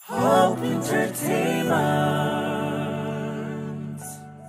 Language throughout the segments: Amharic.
Hope Entertainment.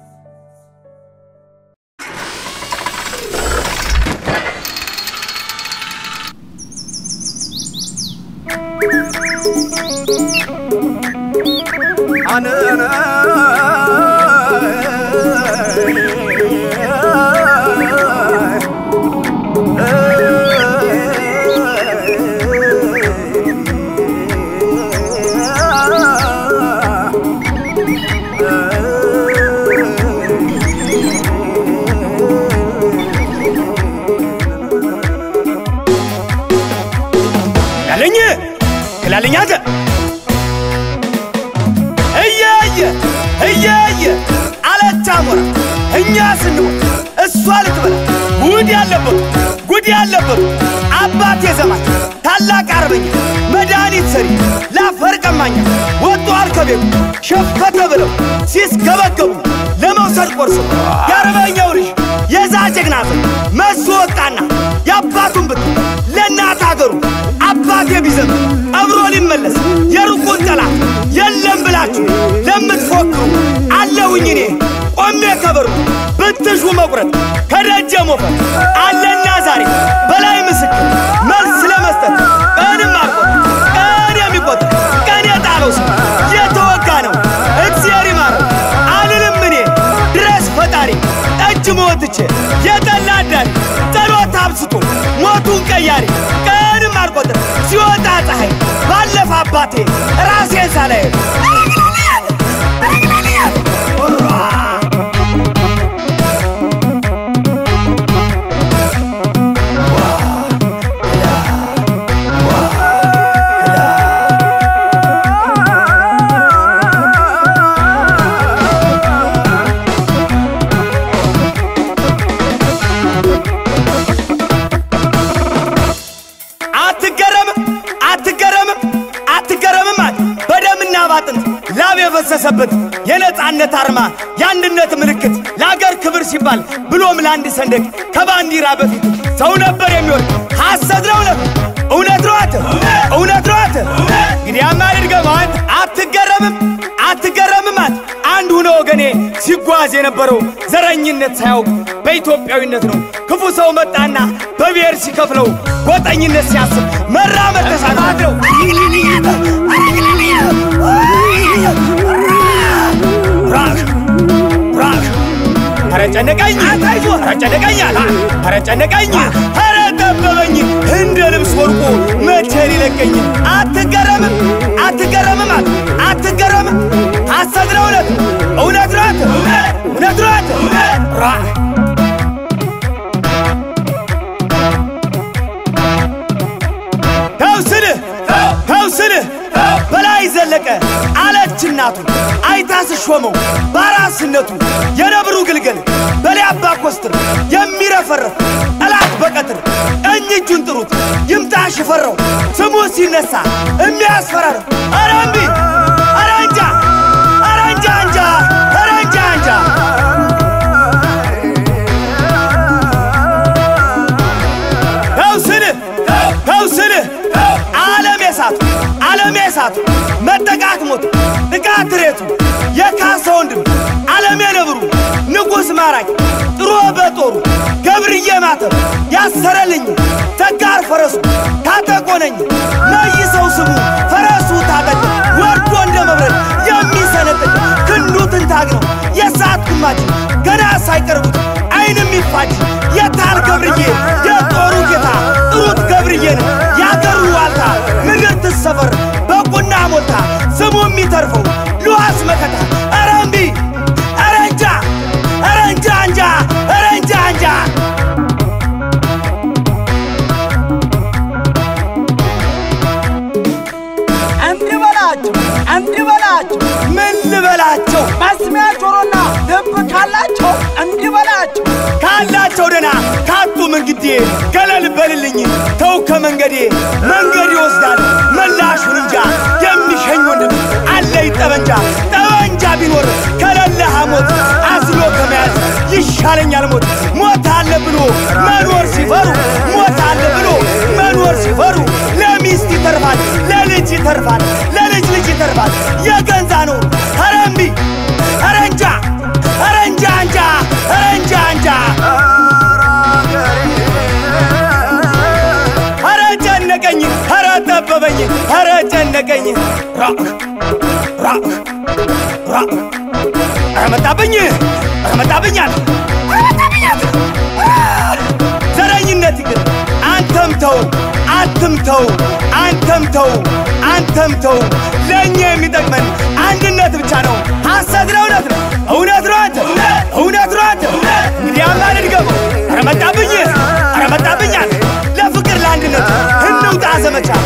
ያለኝ ክላለኝ አንተ እያየ እያየ አለች አሞራ እኛ ስንሆን እሷ ልትበላ ጉድ ያለበቱ ጉድ ያለበቱ አባቴ ዘማች ታላቅ አርበኛ መድኃኒት ሰሪ ላፈር ቀማኛ ወጥቷል ከቤቱ ሸፈተ ብለው ሲስገበገቡ ለመውሰድ ቆርሶ የአርበኛው ልጅ የዛ ጀግና ሰው መሱ ወጣና የአባቱን ብት ለእናት አገሩ አባቴ ቢዘም አብሮ ሊመለስ የሩቁን ጠላት የለም ብላችሁ ለምትፎክሩ አለውኝ እኔ ቆሜ ከበሩ ብትሹ መቁረጥ ከደጀ ሞፈር አለና ዛሬ በላይ ምስክር መልስ ለመስጠት ቀንም አልቆጥ ቀን የሚቆጥር ቀን የጣለው ሰው የተወጋ ነው እግዚአብሔር ይማረው አልልም እኔ ድረስ ፈጣሪ ጠጅ መወትቼ የጠላ አዳሪ ጸሎት አብስቶ ሞቱን ቀያሪ ቀንም አልቆጥር ሲወጣ ፀሐይ ባለፈ አባቴ ራሴን ሳላይ አትገረምም አትገረምም አትገረምም አለ በደምና ባጥንት ላብ የፈሰሰበት የነፃነት አርማ የአንድነት ምልክት ለአገር ክብር ሲባል ብሎም ለአንድ ሰንደቅ ከባንዲራ በፊት ሰው ነበር የሚወድ ሐሰት ነው እውነት እውነት ነው አንተ እውነት ነው አንተ እንግዲያማ ልድገመው አንተ አትገረምም አትገረምም አንተ አንድ ሁነ ወገኔ ሲጓዝ የነበረው ዘረኝነት ሳያውቅ በኢትዮጵያዊነት ነው ክፉ ሰው መጣና በብሔር ሲከፍለው ጎጠኝነት ሲያስብ መራመድ ተሳናለው ራክ ራክ ኧረ ጨነቀኝ ኧረ ጨነቀኝ አለ ኧረ ጨነቀኝ ኧረ ጠበበኝ እንደ ልብስ ወርቁ መቼ ሊለቀኝ አትገረምም አትገረምም አለ አትገረምም ሐሰት ነው እውነት እውነት ነው አንተ እውነት ነው አንተ ራክ ተው ስልህ ተው ስልህ በላይ ዘለቀ አለች እናቱ አይታ ስሾመው በአራስነቱ የነብሩ ግልገል በላይ አባ ኮስትር የሚረፈረፍ ጠላት በቀትር ቀኝ እጁን ጥሩት ይምጣ ሽፈረው ስሙ ሲነሳ የሚያስፈራረው ኧረ እምቢ ኧረ እንጃ ኧረ እንጃ እንጃ ኧረ እንጃ እንጃ ተው ስልህ ተው ስልህ ዓለም የሳቱ ዓለም የሳቱ መጠቃት ሞቱ ጥቃት ሬቱ የካሰ ወንድም ዓለም የነብሩ ንጉሥ ማራኪ ጥሮ በጦሩ ገብርዬ ማተብ ያሰረልኝ ተጋር ፈረሱ ታጠቆነኝ መይሰው ስሙ ፈረሱ ታጠቅ ወርዶ እንደ መብረድ የሚሰነጥቅ ክንዱ ትንታግ ነው የሰዓት ግማጅ ገና ሳይቀርቡት አይን የሚፋጅ የታል ገብርዬ የጦሩ ጌታ ጥሩት ገብርዬን ያገሩ ዋልታ ምድር ትሰፈር በቁና ሞልታ ስሙ የሚተርፈው ሉዋስ መከታ ኧረ እምቢ ኧረ እንጃ ኧረ እንጃ እንጃ ኧረ እንጃ እንጃ እንዲህ በላቸው እንዲህ በላቸው ምን ልበላቸው መስሚያ ጆሮና ልብ ካላቸው እንዲህ በላቸው ካላቸው ደና ካጡም እንግዲህ ገለል በልልኝ ተው ከመንገዴ መንገድ ይወስዳል መላሹን እንጃ የሚሸኝ ወንድም አለኝ ጠበንጃ ጠበንጃ ቢኖር ከሌለ ሐሞት አዝሎ ከመያዝ ይሻለኛል ሞት ሞት አለ ብሎ መኖር ሲፈሩ ሞት አለ ብሎ መኖር ሲፈሩ ለሚስት ይተርፋል ለልጅ ይተርፋል ለልጅ ልጅ ይተርፋል ጨነቀኝ ኧረ ጠበበኝ ኧረ ጨነቀኝ ራ ራ ራ ኧረ መጣብኝ ኧረ መጣብኝ አለ ኧረ መጣብኝ አለ ዘረኝነት ይቅር አንተም ተው አንተም ተው አንተም ተው አንተም ተው ለእኛ የሚጠቅመን አንድነት ብቻ ነው ሐሰት ነው እውነት ነው እውነት ነው አንተ እውነት ነው አንተ እንግዲህ አማን ድገመው ኧረ መጣብኝ ኧረ መጣብኝ አለ ለፍቅር ለአንድነት እንውጣ ዘመቻ